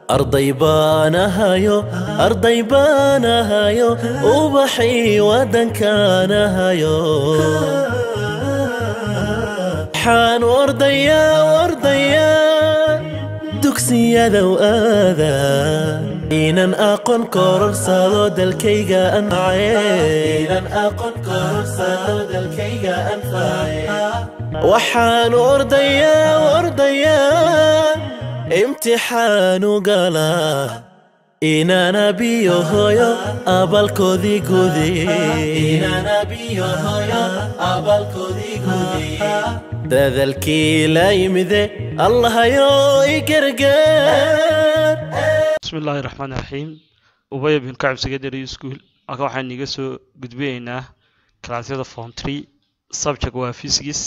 arday baanahayo arday baanahayo ubaxii waddankaanahayo waxaan ordayaa ordayaa dugsiyadow aada inan aqoon kororsado dalkayga anface waxaan ordayaa ordayaa imtixaanu galaa inana biyo hoyo abalkoodii gudadalkii la yimide allahayo i gargaar bismi illaahi raxmaan iraxiim ubaya bin kacab secondary school halkan waxaan iga soo gudbinaynaa kalaasyada form tree subject waa physics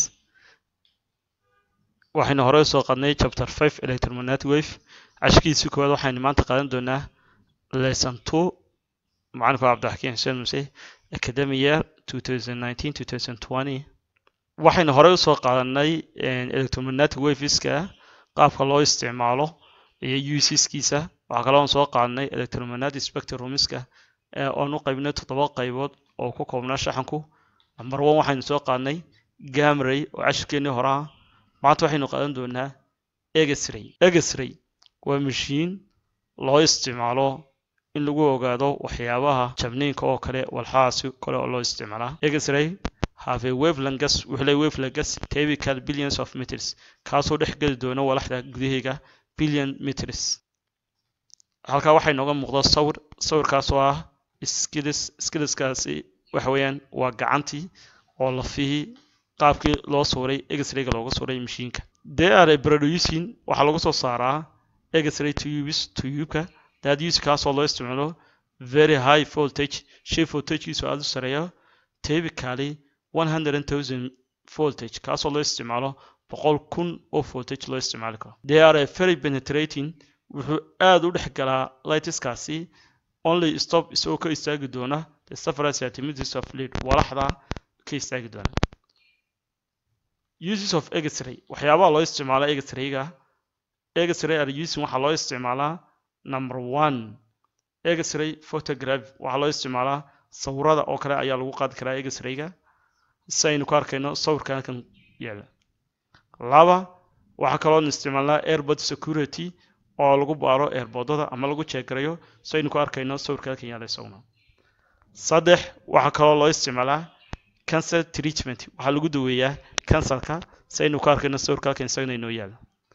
waxaynu horey soo qadnay chapter five electromagnetic wave cashkiisii koowaad waxaynu maanta qaadan doonaa lesson two macalinka cabdiraxkiin xuseen muse academy year two thousand nineteen two thousand twenty waxaynu horey usoo qaadanay electromagnetic waveska qaabka loo isticmaalo iyo useskiisa waxaa kaloo soo qaadanay electromagnetic spectrumska oon u qaybnay toddoba qaybood oo ku koobnaa shaxanku number one waxaynu soo qaadnay gamray oo cashirkeenii horaa maanta waxaynu qaadan doonaa egesray egesray waa mashiin loo isticmaalo in lagu ogaado waxyaabaha jabniinka oo kale walxahaasi kale oo loo isticmaalaa egesray have a wavelangas wuxuu leeyahay wavelangas typical billions of meters kaasoo dhex geli doona walaxda gudaheega billion meters halkaa waxay nooga muuqda sawir sawirkaas oo ah skills skillskaasi waxa weeyaan waa gacantii oo lafihii qaabkii loo suuray x-rayga looga suuray mashiinka they are producing waxaa lagu soo saaraa x-ray tubes tubeka that use kaasoo loo isticmaalo very high voltage shay voltagekiisu aada u sareeyo typically one hundred thousand voltage kaasoo loo isticmaalo boqol kun oo voltage loo isticmaali karo they are very penetrating wuxuu aada u dhex galaa lightskaasi only stop isagoo ka istaagi doona the several centimeters of lead walaxda ka istaagi doona uses of x-ray waxyaabaha loo isticmaala x-rayga x-ray are using waxaa loo isticmaalaa number one x-ray photograph waxaa loo isticmaalaa sawirada oo kale ayaa lagu qaadi karaa x-rayga si aynu ku arkayno sawirka halkan yaala laba waxaa kaloo isticmaalnaa airbod security oo lagu baaro airbodada ama lagu jeegarayo si aynu ku arkayno sawirka halkan yaala isaguna saddex waxaa kaloo loo isticmaalaa cancer treatment waxaa lagu daweeyaa cancerka si aynu ku arkayno sawirka halkan isagana inoo yaala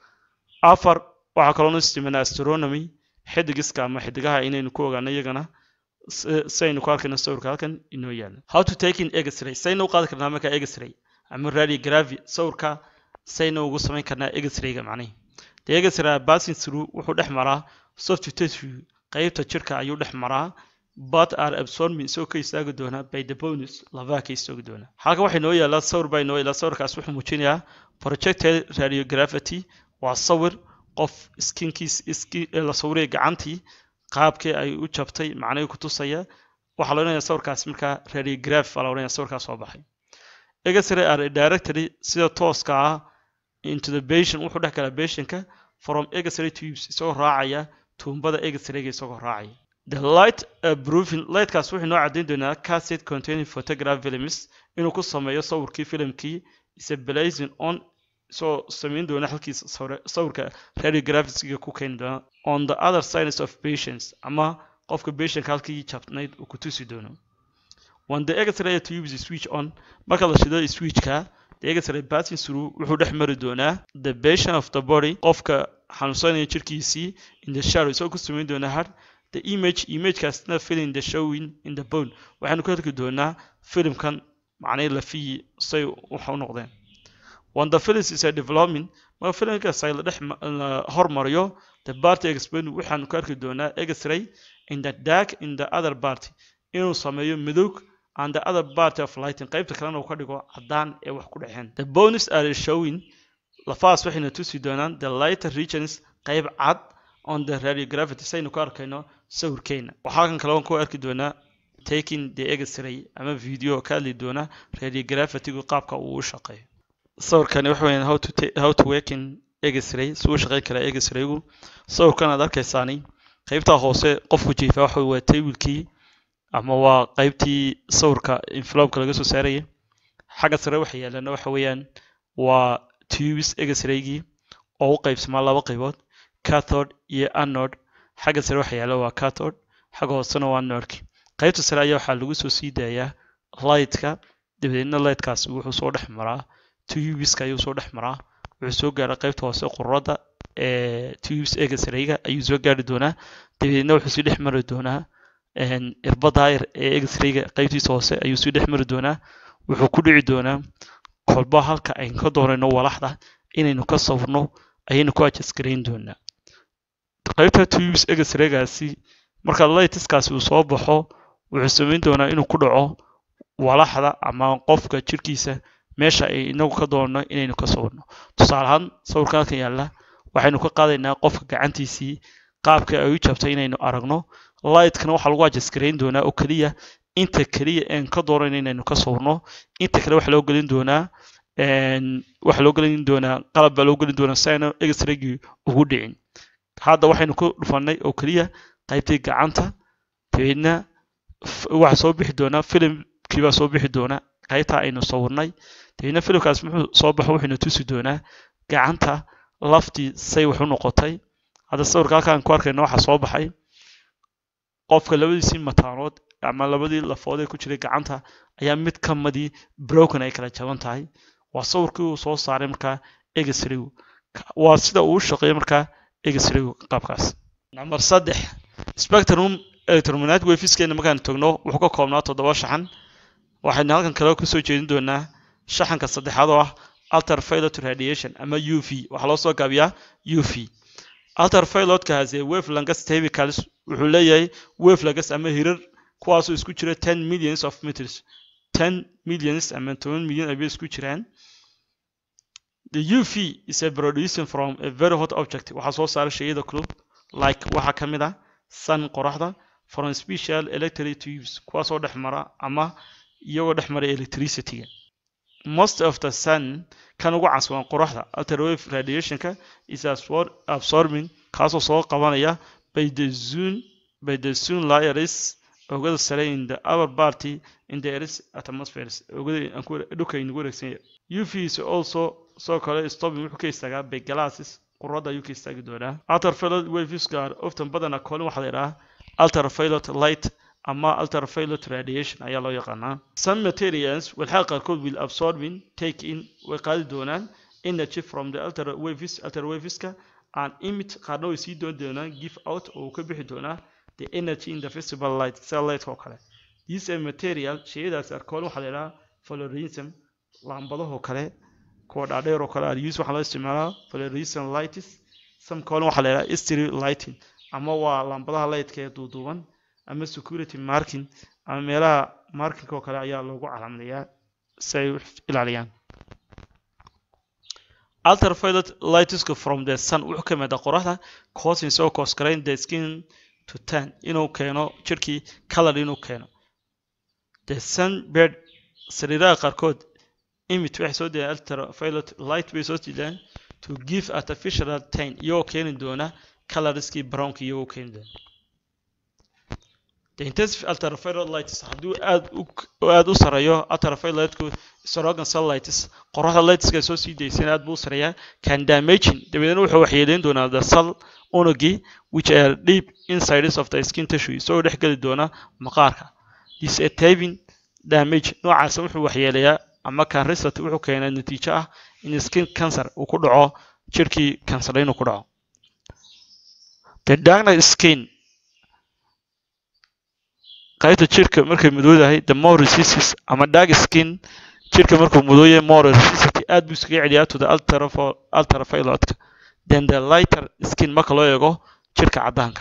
afar waxaa kaloo isticmaalnaa astronomy xidigiska ama xidigaha inaynu ku ogaano iyagana si aynu ku arkayno sawirka halkan inoo yaala how to take in x-ray saynu u qaadi karnaa marka x-ray ama radiography sawirka saynu ugu samayn karnaa x-rayga macnihi the x-ray passing through wuxuu dhex maraa soft tissue qaybta jirka ayuu dhex maraa but are absorbing isagoo ka istaagi doona by the bonus labaha ka istaagi doona halkan waxay noo yaalaa sawir baa inoo yaalaa sawirkaas wuxuu muujinayaa projected radiography waa sawir qof skinkiis la sawiraya gacantii qaabkii ay u jabtay macnihii ku tusaya waxaa la odhanaya sawirkaas markaa radiograph baa la odhanaya sawirkaas soo baxay x-ray are directly sida tooska ah into the patient wuxuu dhex galaa patientka from x-ray tubes isagoo raacaya tuumbada x-rayga isagoo raacaya the light proofing lightkaas wuxuu noo caddayn doonaa cassette containing photograph films inuu ku sameeyo sawirkii filimkii is blazing on soo samayn doona halkiis sawirka radiographiga ku keeni doona on the other sides of patients ama qofka patientka halkii jabnayd uu ku tusi doono when the x-ray tube is switch on marka la shido switchka the x-ray passing through wuxuu dhex mari doonaa the patient of the body qofka xanuunsanaya jirkiisii in the shadow isagoo ku samayn doona har the image imagekaasna filling the showing in the bone waxaanu ku arki doonaa filimkan macnay lafihii say waxa u noqdeen when the film is a development marka filimkaas ay la dhex hormariyo the party explain waxaanu ku arki doonaa x-ray in the dark in the other party inuu sameeyo midowg and the other party of lighting qaybta kalena uu ka dhigo caddaan ee wax ku dhexeen the bonus are showing lafahaas waxayna tusi doonaan the lighter regions qayb cad on the radiography saynu ku arkayno sawirkeena waxaa kan kale ku arki doonaa taking the x-ray ama video ka hadli doona radiographigu qaabka uu u shaqeeyo sawirkani waxa weeyaan how to ta- how to work in egesray si uu shaqayn karaa egesraygu sawirkan aad arkaysaani qaybtaa hoose qofku jiifa waxa waa tablekii ama waa qaybtii sawirka envelopeka laga soo saaraya xagga sare waxa yaalana waxa weeyaan waa tubes egesraygii oo u qaybsamaa laba qaybood cathode iyo anode xagga sare waxa yaala waa cathode xagga hoosena waa nodki qaybta sare ayaa waxaa lagu soo sii daayaa lightka dabadeedna lightkaasi wuxuu soo dhex maraa tubeska ayuu soo dhex maraa wuxuu soo gaaraa qaybta hoose quradda ee tubes egesrayga ayuu soo gaari doonaa dabadeedna wuxuu sii dhex mari doonaa irbadda yar ee egesrayga qaybtiisa hoose ayuu sii dhex mari doonaa wuxuu ku dhici doonaa kolba halka aynu ka doonayno walaxda inaynu ka sawirno ayaynu ku adjustgarayn doonaa qaybta tubes egesraygaasi marka lightskaasi uu soo baxo wuxuu samayn doonaa inuu ku dhaco walaxda ama qofka jirkiisa meesha ay inagu ka doonno inaynu ka sawirno tusaale ahaan sawirka halkan yaalla waxaynu ka qaadaynaa qofka gacantiisii qaabka ay u jabtay inaynu aragno lightkana waxaa lagu adjustgarayn doonaa oo keliya inta keliya een ka doonayno inaynu ka sawirno inta kale waxaa loo gelin doonaa waxaa loo gelin doonaa qalab baa loo gelin doonaa si ayna egesraygii ugu dhicin hadda waxaynu ku dhufannay oo keliya qaybtii gacanta dabeedna waxaa soo bixi doonaa filimkii baa soo bixi doonaa qaybtaa aynu sawirnay dabeedna filimkaas muxuu soo baxo wuxuuna tusi doonaa gacanta laftii say wax u noqotay hadda sawirka halkaan ku arkayna waxaa soo baxay qofka labadiisii mataanood ama labadii lafood ee ku jiray gacanta ayaa mid ka midii broken ay kala jaban tahay waa sawirkii uu soo saaray markaa egesraygu waa sida uu u shaqeeyo markaa egesraygu qaabkaas number saddex spectrum electromagnetic waveskeena markaan togno wuxuu ka koobnaa toddoba shaxan waxaynu halkan kale kusoo jeedin doonaa shaxanka saddexaad oo ah ultraviolet radiation ama u v waxaa loo soo gaabiyaa u v ultravioletkaasi wave longest chemicals wuxuu leeyahay wave longest ama hirar kuwaasoo isku jira ten millions of meters ten millions ama toban milyan ayay isku jiraan the uv is a producing from a very hot object waxaa soo saara shayada kulub like waxaa ka mid ah sun qoraxda from special electric tubes kuwaasoo dhex mara ama iyagoo dhex mara electricityga most of the sun kan ugu canswan qoraxda ultrawave radiationka is absorbing kaasoo soo qabanaya by the zone by the zone layers oogada sare in the upper party in the earth's atmospheres oogada dhulka inagu wareegsanya uv is also soo kale stopping wuxuu ka istaagaa by glasses quradda ayuu ka istaagi doonaa ultraviolet waveska oftan badana koolin waxaa la yidhahaa ultraviolet light ama ultraviolet radiation ayaa loo yaqaanaa some materials walxaa qaarkood will absorbing take in way qaadi doonaan energy from the ultrawaves ultrawaveska and emit qaarna way sii doon doonaan give out oo uu ka bixi doonaa the energy in the visible light sida lightka oo kale these are material shayadaas arkoon waxaa la yidhahaa fluorescent laambadahoo kale kuwa dhaadheer oo kale use waxaa loo isticmaalaa fluorescent lights some koolin waxaa la yidhahaa stereo lighting ama waa laambadaha lightka ee duuduuban ama security marking ama meelaha marking oo kale ayaa loogu calaamadayaa si ay u ilaaliyaan ultraviolet lightska from the sun wuxuu ka yimaada qoraxda causing soo koosgarayn the skin to tan inuu keeno jirkii color inuu keeno the sunbird sariiraha qaarkood imit waxay soo dayaan ultraviolet light bay soo diidaan to give artificial tan iyagoo keeni doona colorskii brownka iyagoo keeni doona the intensive ultraviolet lights hadduu aad u aad u sareeyo ultravioletku strogan sunlights qoraxda lightska soo sii daysana aad buu u sareeyaa can damaging dabeedna wuxuu waxyeeleyn doonaa the cell unugii which are deep insides of the skin tissue isagoo dhex geli doona maqaarka this a taping damage noocaasa wuxuu waxyeelayaa ama kan result wuxuu keenaa natiijo ah in skin cancer uu ku dhaco jirkii kansar inuu ku dhaco the darkness skin qaybta jirka markay madoodahay the more resistance ama dark skin jirka markuu madooyahay more resistance aad buu iskaga celiyaa to the ultravioletka then the lighter skin marka loo eego jirka caddaanka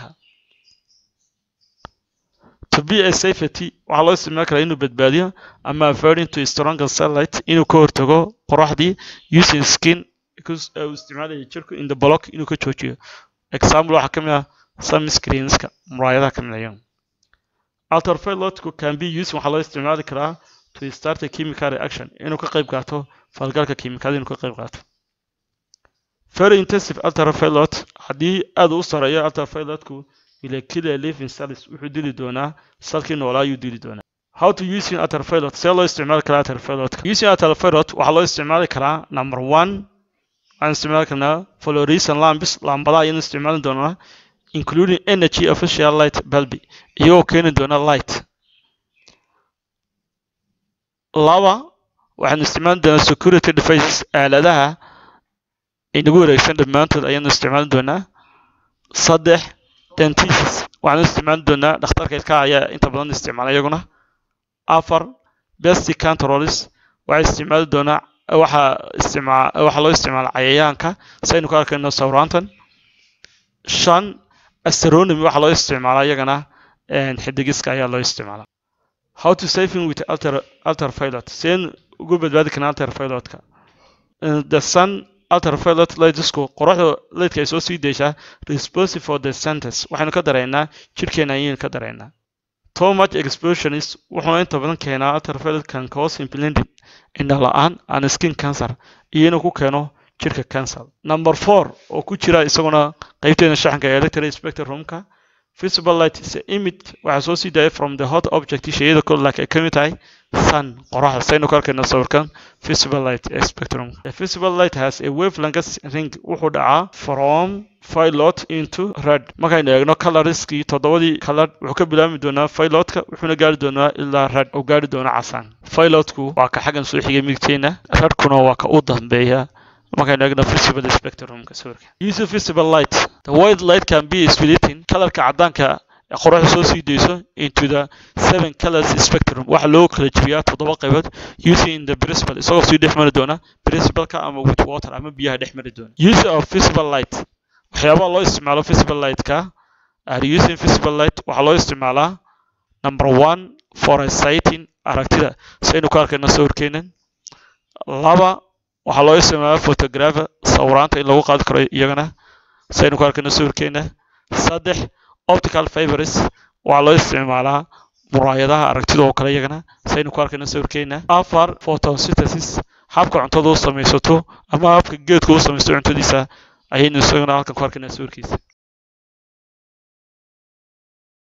to be a safety waxaa loo isticmaali karaa inuu badbaadiyo ama avoiding to stronger sunlight inuu ka hortago qoraxdii using skin uu isticmaalaya jirku in the block inuu ka joojiyo example waxaa ka mid ah sunscreenska muraayadaha ka mid ayo ultravioletku can be used waxaa loo isticmaali karaa to start a chemical reaction inuu ka qayb qaato falgalka kiimikada inuu ka qayb qaato very intensive ultraviolet haddii aad u sareeyo ultravioletku ila killer living cells wuxuu dili doonaa salkii noolaa ayuu dili doonaa how to using ultraviolet see loo isticmaali karaa ultravioletka using ultraviolet waxaa loo isticmaali karaa number one waxaan isticmaali karnaa fluorescent lamps laambadaha ayaan isticmaali doonaa including energy official light bulb iyagoo keeni doona light laba waxaan isticmaali doonaa security devices aaladaha inagu wareegsan dhammaantood ayaanu isticmaali doonaa saddex dentists waxaan isticmaali doonaa dhakhtarka ilkaha ayaa inta badan isticmaala iyaguna afar best controls waxaa isticmaali doonaa waxaa isticmaa waxaa loo isticmaala cayayaanka si aynu ka arkayno sawraantan shan astronomy waxaa loo isticmaalaa iyagana xidigiska ayaa loo isticmaalaa how to saving with ultra ultraviolet seen ugu badbaadi karnaa ultravioletka the sun ultraviolet lightsku qoraxda lightka ay soo sii deysaa responsive for the centers waxaynu ka dareynaa jidhkeena ayaynu ka dareynaa too much exposure is wuxuuna inta badan keenaa ultraviolet can cause blinding indha la-aan and skin cancer iyo inuu ku keeno jidhka cancer number four oo ku jira isaguna qeybteena shaxanka ee electric spectrumka visible light is image waxaa soo sii daaya from the hot object shayada kol like ay ka mid tahay sun qoraxda saynu ka arkayna sawirkan visible light spectrum the visible light has a wavelength ring wuxuu dhacaa from violet into red markaynu eegno colorskii toddobadii color wuxuu ka bilaabmi doonaa violetka wuxuuna gaari doonaa ilaa red oo gaari doona casaan violetku waa ka xaggan soo xigay midigteena redkuna waa ka u dambeeya markaynu eegno visible spectrumka sawirka use visible light the white light can be splitting kalarka caddaanka qoraxda soo sii deyso into the seven colors spectrum waxaa loo kala jebiyaa toddoba qaybood using the principal isagoo sii dhex mari doona principalka ama with water ama biyaha dhex mari doona use of visible light waxyaabaha loo isticmaalo visible lightka are using visible light waxaa loo isticmaalaa number one for sighting aragtida saynu ku arkayno sawirkeenan laba waxaa loo isticmaalaa photographer sawiraanta in lagu qaadi karo iyagana saynu ku arkayno sawirkeena saddex optical fibers waxaa loo isticmaalaa muraayadaha aragtida oo kale iyagana saynu ku arkayno sawirkeena afar photosynthesis habka cuntada u samaysato ama habka geedka u samaysto cuntadiisa ayaynu isagana halkan ku arkaynaa sawirkiisa